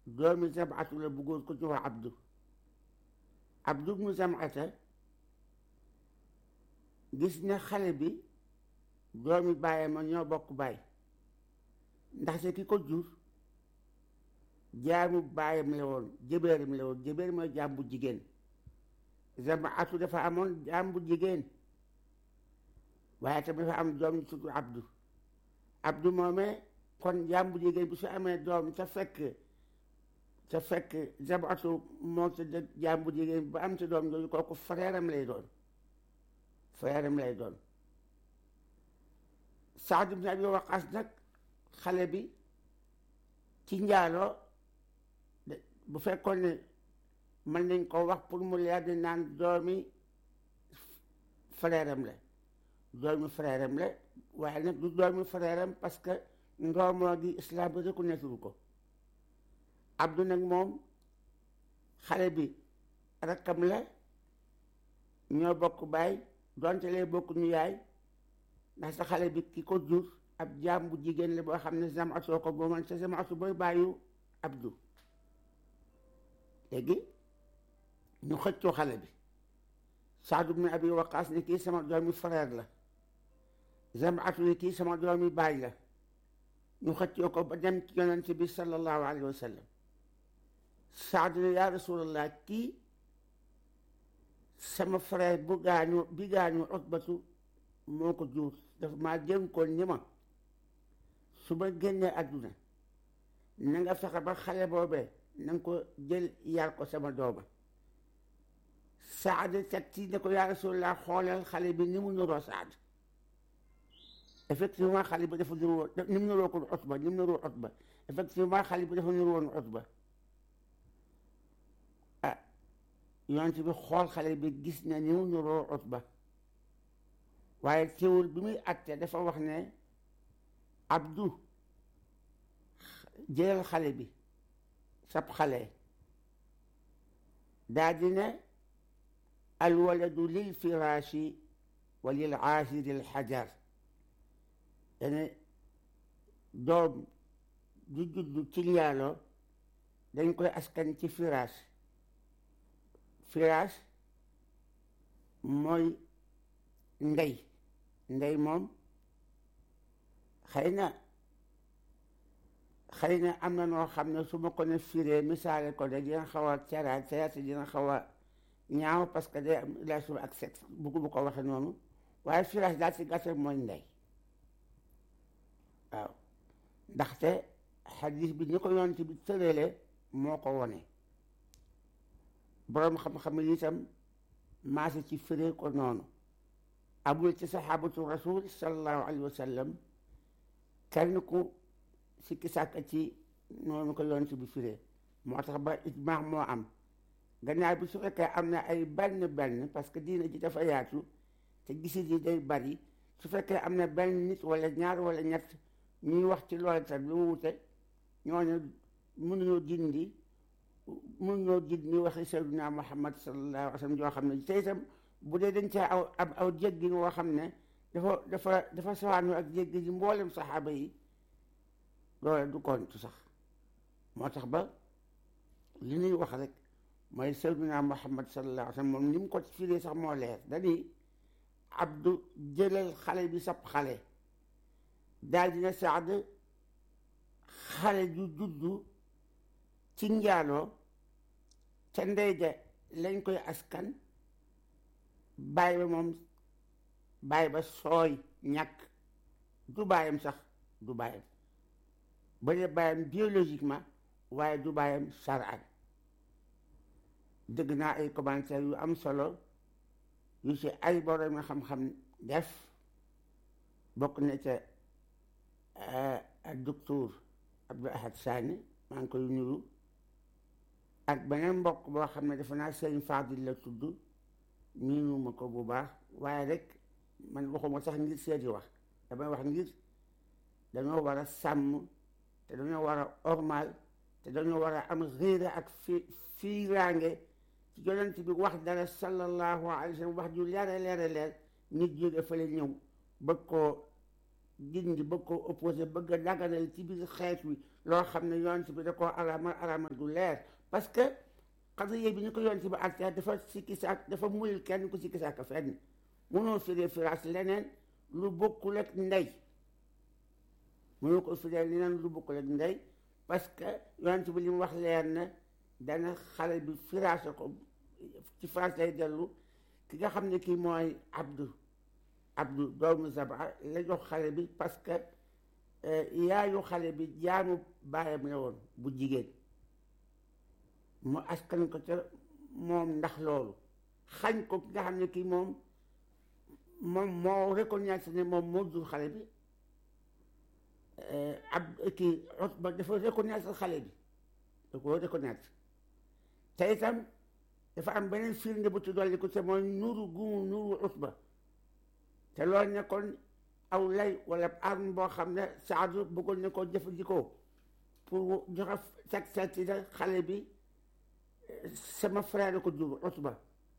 doomi Zam'atu la bu góor ko ci wax Abdu Abdu mu Zam'ata gis ne xale bi doomi bàyyam ma ñoo bokk baay ndaxte ki ko jur jaamu baayam la woon jëbeeram la woon jëbeer mooy jaam bu jigéen Zam'atu dafa amoon jaam bu jigéen waaye tamit dafa am doom ñu tudd Abdu Abdu moomee kon jaam bu jigéen bi su amee doom ca fekk ca fekk Zam'atu moo ca dëkk jaam bu jigéen ba am ca doom jooju kooku frère am lay doon frère am lay doon Saad ibn Abi Waqaas nag xale bi ci njaaloo bu fekkoon ne mën nañ ko wax pour mu leer di naan doomi frère am la doomi frère am la waaye nag du doomi frère am parce que ndoomoo gi islam bi reconnaître ko Abdu nag moom xale bi rakkam la ñoo bokk baay donte lee bokk ñu yaay ndax sa xale bi ki ko jur ab jaam bu jigéen la boo xam ne Zam'atu ko mooman sa Zam'atu booy bàyyu Abdu léegi ñu xëccoo xale bi Saad ibn Abi Waqaas ne kii sama doomi frère la Zam'atu ne kii sama doomi baay la ñu xëccoo ko ba dem ci yonent bi sallallahu alayhi wa sallam Saad ne yaa rasulallah kii sama frère bu gaañu bi gaañu Utbatu moo ko jur dafa maa dénkoon ni ma su ma génnee àdduna na nga fexe ba xale boobee na nga ko jël yar ko sama dooma Saad teg ci ne ko yaa rasulallah xoolal xale bi ni mu nuroo Saad effectivement xale bi dafa nuroo ni mu nuroo ko Utba ni mu nuroo Utba effectivement xale bi dafa nuroo woon Utba ah yonent bi xool xale bi gis na ni mu nuroo Utba waaye teewul bi muy atte dafa wax ne Abdu jëlal xale bi sab xale daa di ne alwaladu lil firaashi wa lil aasiri al xajar dane doom du juddu ci njaaloo dañ koy askan ci firaas firaas mooy ndey ndey moom xëy na xëy na am na noo xam ne su ma ko ne firee misaale ko de dina xaw a ceraat ceraat dina xaw a ñaaw parce que day am relation ak sexe buggu bu ko waxe noonu waaye firaas daal si gàttal mooy ndey waaw ndaxte xadis bi ñu ko yonent bi tërale moo ko wone boroom xam-xam yi itam maase ci firee ko noonu amul ci saxaabatu rasul sallallahu alayhi wa sallam kenn ku sikki sàkk ci noonu ko yonent bi firee moo tax ba ijmaax moo am gannaaw bi su fekkee am na ay benn benn parce que diina ji dafa yaatu te gisit yi day bari su fekkee am na benn nit wala ñaar wala ñett ñuy wax ci loolu tam lu mu wute ñooñu mënuñoo dindi mënuñoo dindi waxi sayyidina Muhammad sallallahu alayhi wa sallam joo xam ne te itam bu dee dañ caa aw ab aw jéggin woo xam ne dafa dafa dafa sawaanu ak jéggi ji mboolem saxaaba yi loolu du kontu sax moo tax ba li ñuy wax rek mooy sayyidina Muhammad sallallahu alayhi wa sallam moom ni mu ko firee sax moo leer dañuy abdu jëlal xale bi sab xale daal dina Saad xale ju juddu ci njaaloo ca ndey ja lañ koy askan baay ba moom baay ba sooy ñàkk du baayam sax du baayam ba dee baayam biologiquement waaye du baayam saraan dëgg naa ay commentaires yu am solo yu ci ay borom nga xam-xam def bokk na ca docteur Abdou Ahad Sani maa ngi koy nuru ak beneen mbokk boo xam ne dafa naa sëñ Fadil la tudd miinuma ko bu baax waaye rek man waxuma sax ngir seeti wax damay wax ngir dañoo war a sàmm te dañoo war a ormal te dañoo war a am réere ak fi fiiraange ci yonent bi wax dara sallallahu alayhi wa sallam wax ju leere leere leer nit jóge fële ñëw bëgg koo dindi bëgg koo opposé bëgg a daganal ci biir xeet wi loo xam ne yonent bi da koo araamal araamal du leer parce que xadriye bi ñu ko yonent bi àtte dafa sikki sàkk dafa muyul kenn ku sikki sàkk fenn mënoo firee firaas leneen lu bokkul ak ndey mënoo ko firee leneen lu bokkul ak ndey parce que yonent bi li mu wax leer na dana xale bi firaase ko ci firaas lay dellu ki nga xam ne kii mooy abdu abdu doomu zaba la jox xale bi parce que yaayu xale bi jaamu baayam la woon bu jigéen mu askan ko ca moom ndax loolu xañ ko ki nga xam ne kii moom moom moo reconnaître ne moom moo jur xale bi ab kii ba dafa reconnaître xale bi da ko reconnaître te itam dafa am beneen firnde bu ci dolli ko te mooy nuru gumu nuru Utba te loolu nekkoon aw lay wala arme boo xam ne Saadu bëggoon na ko jëfandikoo pour joxe teg seeti na xale bi sama frère ko jur Utba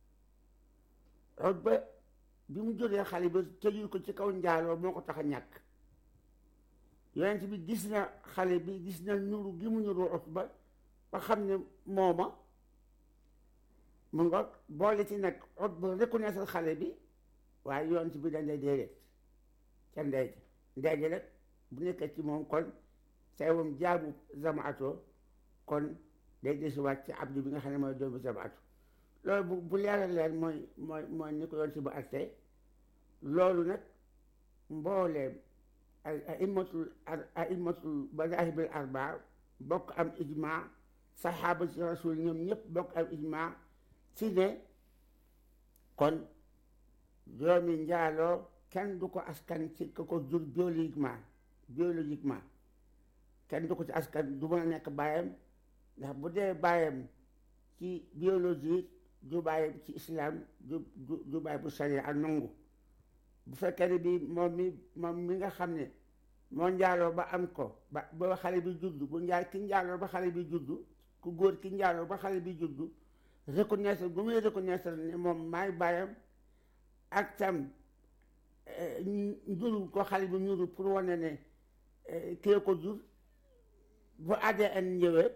Utba bi mu juree xale bi tëjul ko ci kaw njaaloo moo ko tax a ñàkk yonent bi gis na xale bi gis na nuru gi mu nuru Utba ba xam ne mooma mu nga boole ci nag Utba reconnaître xale bi waaye yonent bi dañ lay déedéet ca ndey ja ndey ja nag bu nekkee ci moom kon say moom jaamu zamaatoo kon day desiwaat ci abdu bi nga xam ne mooy doomu zamaatu loolu bu bu leeral leer mooy mooy mooy ni ko yoon si bu attee loolu nag mbooleem aimatul aimatul madahibil arbaa bokk am ijma saxaaba si rasul ñoom ñëpp bokk am ijma si ne kon doomi njaaloo kenn du ko askan ci ko ko jur biologiquement biologiquement kenn du ko ci askan du mën a nekk baayam ndax bu dee baayam ci biologie du baayam ci islam du du baay bu sharia ak nangu bu fekkee ne bi moom mi moom mi nga xam ne moo njaaloo ba am ko ba ba xale bi juddu bu njaal ki njaaloo ba xale bi juddu ku góor ki njaaloo ba xale bi juddu reconnaître bu muy reconnaître ne moom maay baayam ak tam njuru ko xale bi njuru pour wane ne kii ko jur bu ADN ñëwee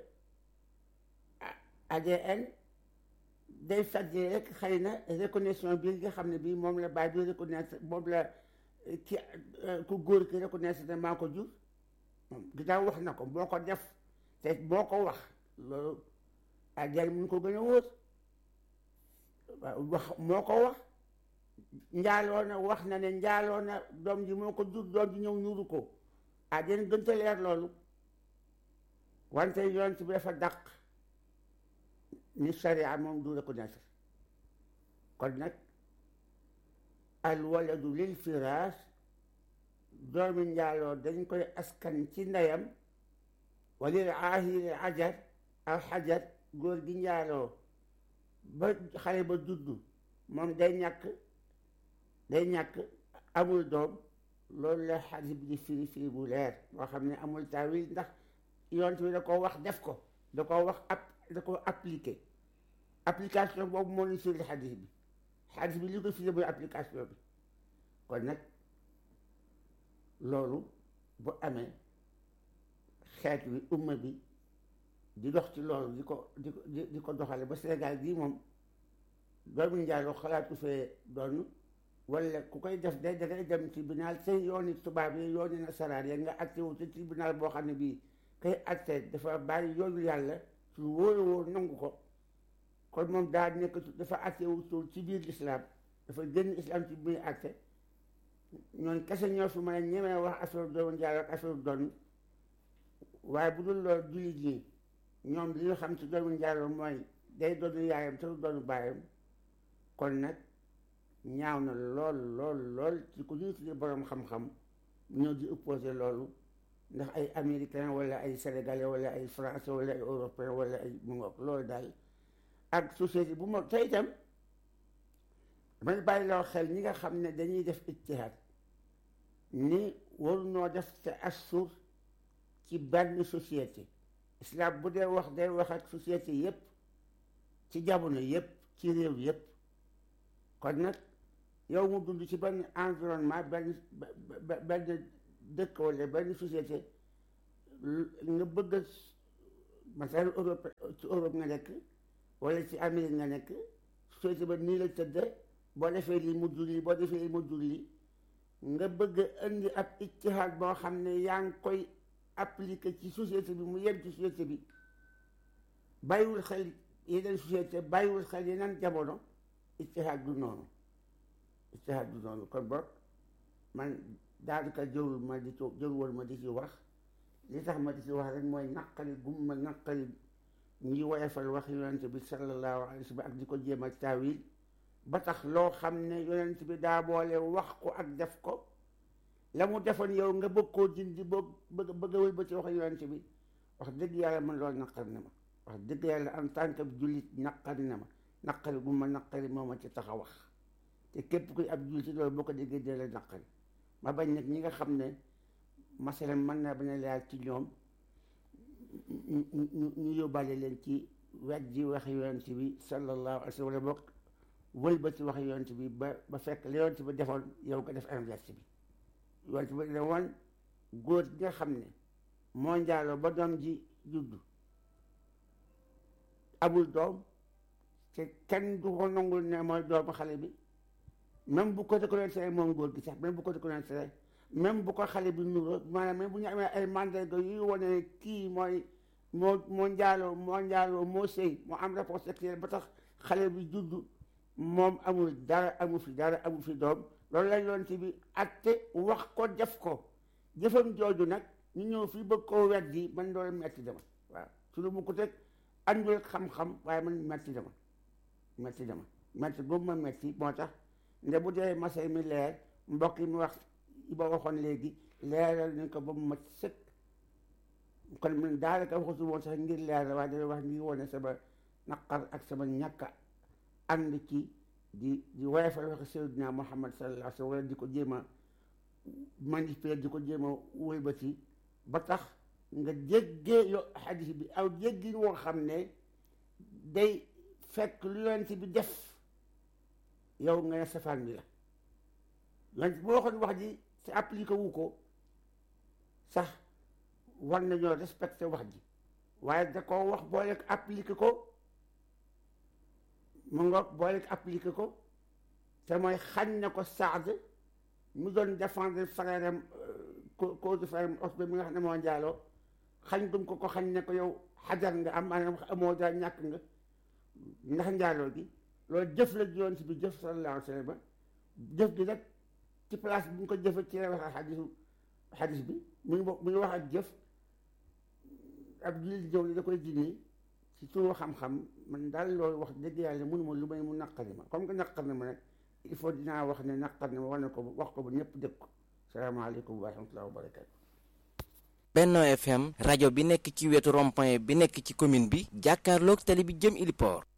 ADN day fàtte rek xëy na reconnaissance bi nga xam ne bii moom la baay bi reconnaître moom la ki ku góor ki reconnaître ne maa ko jur moom ginnaaw wax na ko boo ko def te boo ko wax loolu ADN mun ko gën a wóor wax moo ko wax njaaloo na wax na ne njaaloo na doom ji moo ko jur doom ji ñëw ñuuru ko ADN gën a leer loolu wante yoon ci bi dafa dàq ni sharia moom du reconnaître kon nag al waladu lil firaas doomi njaaloo dañ koy askan ci ndeyam walil aahiri ajar al xajar góor gi njaaloo ba xale ba juddu moom day ñàkk day ñàkk amul doom loolu la xadis bi di firi firi bu leer boo xam ne amul taawil ndax yonent bi da ko wax def ko da ko wax ab da ko appliqué application boobu moo ñu firi xadis bi xadis bi li ko firi mooy application bi kon nag loolu bu amee xeet wi umma bi di dox ci loolu di ko di ko di ko doxale ba Sénégal gii moom doomu njaaloo xalaatu fee doon wala ku koy def day dangay dem tribunal te yooni tubaab yi yooni nasaraan ya nga atte wu ci tribunal boo xam ne bii kay atte dafa bàyyi yoonu yàlla su wóor wóor nangu ko kon moom daa nekk dafa atte wu ci biir islam dafa génn islam ci biir atte ñoon kese ñoo fi mën a ñemee wax affaire doomu njaaloo ak affaire doon waaye bu dul loolu jullit ñi ñoom li ñu xam ci doomu njaaloo mooy day doonu yaayam te du doonu baayam kon nag ñaaw na lool lool lool ci ku ñuy tuddee boroom xam-xam ñoo di opposé loolu ndax ay américain wala ay sénégalais wala ay français wala ay européen wala ay mu ngoog loolu daal ak société bu ma te itam damay bàyyi loo xel ñi nga xam ne dañuy def ijtihaad ni waru noo def te assur ci benn société islam bu dee wax day wax ak société yépp ci jamono yépp ci réew yépp kon nag yow mu dund ci benn environnement benn benn dëkk wala benn société nga bëgg a masal Europe ci Europe nga nekk wala ci Amérique nga nekk société ba nii la tëdd boo defee lii mu jur lii boo defee lii mu jur lii nga bëgg a indi ab ijtihaad boo xam ne yaa ngi koy appliqué ci société bi mu yem ci société bi bàyyiwul xel yeneen société bàyyiwul xel yeneen jamono ijtihaad du noonu ijtihaad du noonu kon boog man daanaka jërul ma di ci jërul woon ma di ci wax li tax ma di ci wax rek mooy naqari gum ma naqari ñi woyofal wax yonent bi sallallahu alayhi wa sallam ak di ko jéem a taawil ba tax loo xam ne yonent bi daa boole wax ko ak def ko la mu defoon yow nga bëgg koo dindi bëgg bëgg bëgg a wëlba ci wax yonent bi wax dëgg yàlla man loolu naqari na ma wax dëgg yàlla en tant que jullit naqari na ma naqari gu ma naqari moo ma ci tax a wax te képp kuy ab jullit ci loolu boo ko déggee dee la naqari ma bañ nag ñi nga xam ne masalan mën naa bañ a leer ci ñoom ñu ñu yóbbaale leen ci wet ji wax yonent bi sallallahu alayhi wa sallam wala boog wëlba ci wax yonent bi ba ba fekk li yonent bi defoon yow nga def inverse bi yonent bi ne woon góor gi nga xam ne moo njaaloo ba doom ji juddu amul doom te kenn du ko nangul ne mooy doomu xale bi même bu ko reconnaître moom góor gi sax même bu ko reconnaître même bu ko xale bi nuroo maanaam même bu ñu amee ay mandarga yuy wane kii mooy moo moo njaaloo moo njaaloo moo sëy moo am rapport sexuel ba tax xale bi juddu moom amul dara amul fi dara amul fi doom loolu lañ doon ci bi atte wax ko def ko jëfam jooju nag ñu ñëw fii bëgg koo weddi man loolu metti dama waaw suñu bu ko teg andul xam-xam waaye man metti dama metti dama metti boobu ma metti moo tax nde bu dee masay mi leer mbokk yi mu wax yi ba waxoon léegi leeral nañ ko ba mu mat sëkk kon man daanaka waxatu woon sax ngir leeral waaye dana wax ngir wone sama naqar ak sama ñàkk ànd ci di di woyofal wax Seydina Muhammad sallallahu alayhi wa sallam wala di ko jéem a manipuler di ko jéem a wëlbati ba tax nga jéggee yo xadis bi aw jéggi woo xam ne day fekk lu yonent bi def yow nga ne safaan bi la yonent boo waxoon wax ji te appliqué wu ko sax war nañoo respecté wax ji waaye da ko wax boole ko appliqué ko mu nga boole ko appliqué ko te mooy xañ na ko Saad mu doon défendre frère am cause de frère am Osbe mi nga xam ne moo njaaloo xañ gum ko ko xañ ne ko yow xajar nga am maanaam amoo daal ñàkk nga ndax njaaloo gi loolu jëf la yoon si bi jëf sallallahu alayhi wa sallam jëf gi nag ci place bi ñu ko jëfe ci la wax ak xadisu xadis bi mu ngi mu ngi wax ak jëf ab jullit ñëw ni da koy dindi ci turu xam-xam man daal loolu wax dëgg yàlla mënuma lu may mu naqari ma comme que naqar na ma nag il faut dinaa wax ne naqar na ma wane ko wax ko ba ñëpp dégg ko salaamaaleykum wa rahmatulah wa barakatu Benno FM rajo bi nekk ci wetu rond-point bi nekk ci commune bi jàkkaarloog tali bi jëm Iliport